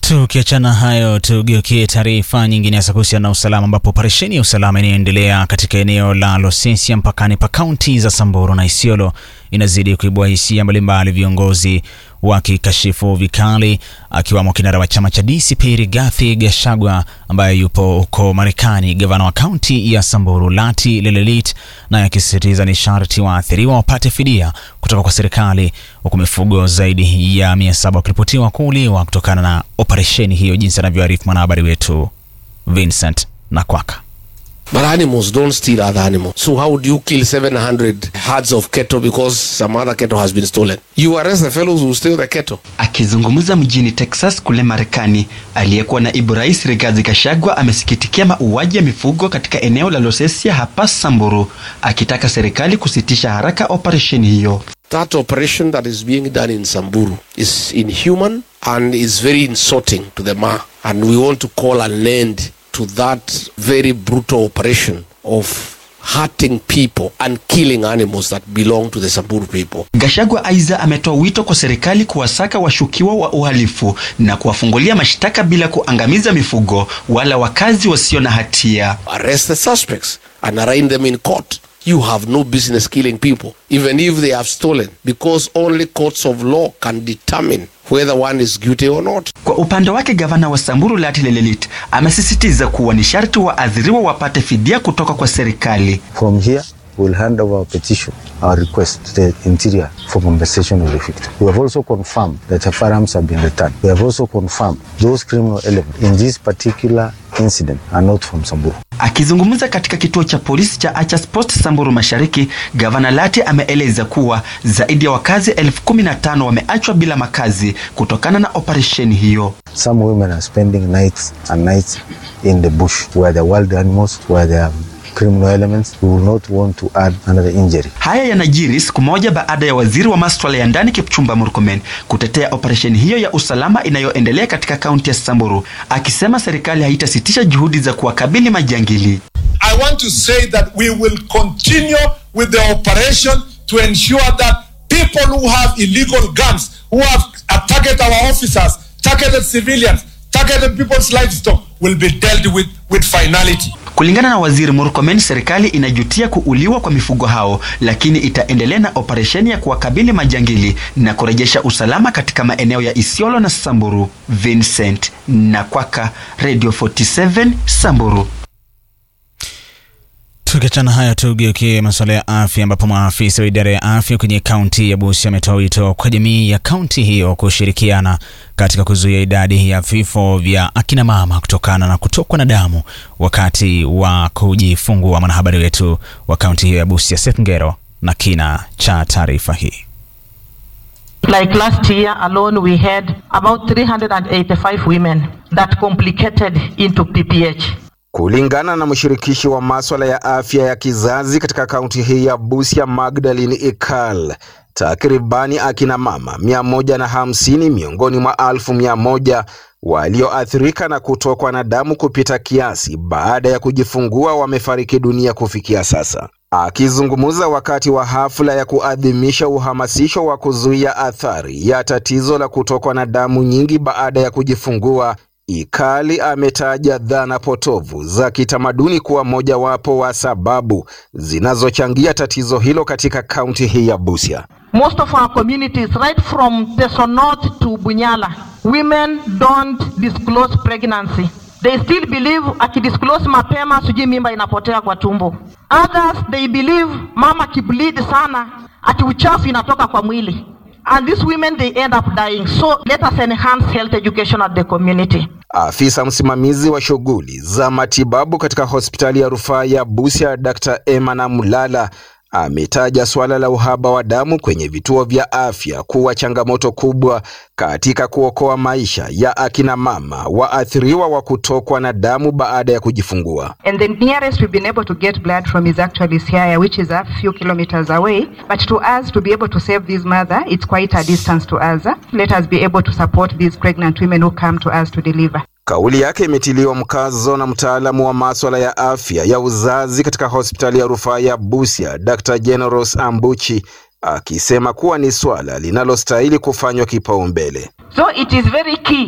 Tukiachana hayo, tugeukie taarifa nyingine hasa kuhusiana na usalama, ambapo operesheni ya usalama inayoendelea katika eneo la Losesia mpakani pa kaunti za Samburu na Isiolo inazidi kuibua hisia mbalimbali, viongozi wakikashifu vikali, akiwamo kinara wa chama cha DCP Rigathi Gachagua ambaye yupo huko Marekani, gavana wa kaunti ya Samburu Lati Lelelit naye akisisitiza ni sharti waathiriwa wapate fidia kutoka kwa serikali, huku mifugo zaidi ya mia saba wakiripotiwa kuuliwa kutokana na operesheni hiyo, jinsi anavyoarifu mwanahabari wetu Vincent Nakwaka. But animals don't steal other animals. So how do you kill 700 herds of cattle because some other cattle has been stolen? You arrest the fellows who steal the cattle. Akizungumza mjini Texas kule Marekani, aliyekuwa naibu rais Rigathi Gachagua amesikitikia mauaji ya mifugo katika eneo la Losesia hapa Samburu, akitaka serikali kusitisha haraka operesheni hiyo. That operation that is being done in Samburu is inhuman and is very insulting to the Ma. And we want to call an end to that very brutal operation of hurting people and killing animals that belong to the Samburu people. Gachagua aidha ametoa wito kwa serikali kuwasaka washukiwa wa uhalifu na kuwafungulia mashtaka bila kuangamiza mifugo wala wakazi wasio na hatia. Arrest the suspects and arraign them in court. You have no business killing people, even if they have stolen, because only courts of law can determine whether one is guilty or not. Kwa upande wake gavana wa Samburu Lati Lelelit amesisitiza kuwa ni sharti waathiriwa wapate fidia kutoka kwa serikali. From here, we'll hand over our petition, our request to the Interior for compensation of the victim. We have also confirmed that the firearms have been returned. We have also confirmed those criminal elements in this particular incident are not from Samburu. Akizungumza katika kituo cha polisi cha Achas Post Samburu Mashariki, gavana Lati ameeleza kuwa zaidi ya wakazi elfu kumi na tano wameachwa bila makazi kutokana na operesheni hiyo. Some women are spending nights and nights in the bush where there are wild animals, where there are criminal elements. We will not want to add another injury. Haya yanajiri siku moja baada ya waziri wa masuala ya ndani Kipchumba Murkomen kutetea operesheni hiyo ya usalama inayoendelea katika kaunti ya Samburu, akisema serikali haitasitisha juhudi za kuwakabili majangili. I want to say that we will continue with the operation to ensure that people who have illegal guns, who have targeted our officers, targeted civilians, targeted people's livestock will be dealt with with finality. Kulingana na waziri Murkomen, serikali inajutia kuuliwa kwa mifugo hao, lakini itaendelea na operesheni ya kuwakabili majangili na kurejesha usalama katika maeneo ya Isiolo na Samburu. Vincent Nakwaka, Radio 47 Samburu. Tukiachana hayo, tugeukie masuala ya afya, ambapo maafisa wa idara ya afya kwenye kaunti ya Busia ametoa wito kwa jamii ya kaunti hiyo kushirikiana katika kuzuia idadi ya vifo vya akina mama kutokana na kutokwa na damu wakati wa kujifungua. Mwanahabari wetu wa kaunti hiyo ya Busia, Seth Ngero, na kina cha taarifa hii. Like last year alone, we had about 385 women that complicated into PPH. Kulingana na mshirikishi wa maswala ya afya ya kizazi katika kaunti hii ya Busia, Magdalene Ikal, takribani akina mama mia moja na hamsini miongoni mwa alfu mia moja walioathirika na kutokwa na damu kupita kiasi baada ya kujifungua wamefariki dunia kufikia sasa. Akizungumza wakati wa hafla ya kuadhimisha uhamasisho wa kuzuia athari ya tatizo la kutokwa na damu nyingi baada ya kujifungua, Ikali ametaja dhana potovu za kitamaduni kuwa mojawapo wa sababu zinazochangia tatizo hilo katika kaunti hii ya Busia. Most of our communities, right from Teso North to Bunyala, women don't disclose pregnancy. They still believe akidisclose mapema sijui mimba inapotea kwa tumbo. Others they believe mama kibleed sana ati uchafu inatoka kwa mwili. And these women they end up dying. So let us enhance health education at the community. Afisa msimamizi wa shughuli za matibabu katika hospitali ya rufaa ya Busia, Dr. Emana Mulala ametaja suala la uhaba wa damu kwenye vituo vya afya kuwa changamoto kubwa katika kuokoa maisha ya akina mama waathiriwa wa kutokwa na damu baada ya kujifungua. And the nearest we've been able to get blood from is actually Siaya, which is a few kilometers away. But to us, to be able to save this mother, it's quite a distance to us. Let us be able to support these pregnant women who come to us to deliver. Kauli yake imetiliwa mkazo na mtaalamu wa maswala ya afya ya uzazi katika hospitali ya rufaa ya Busia, Dr. Generos Ambuchi, akisema kuwa ni swala linalostahili kufanywa kipaumbele. So it is very key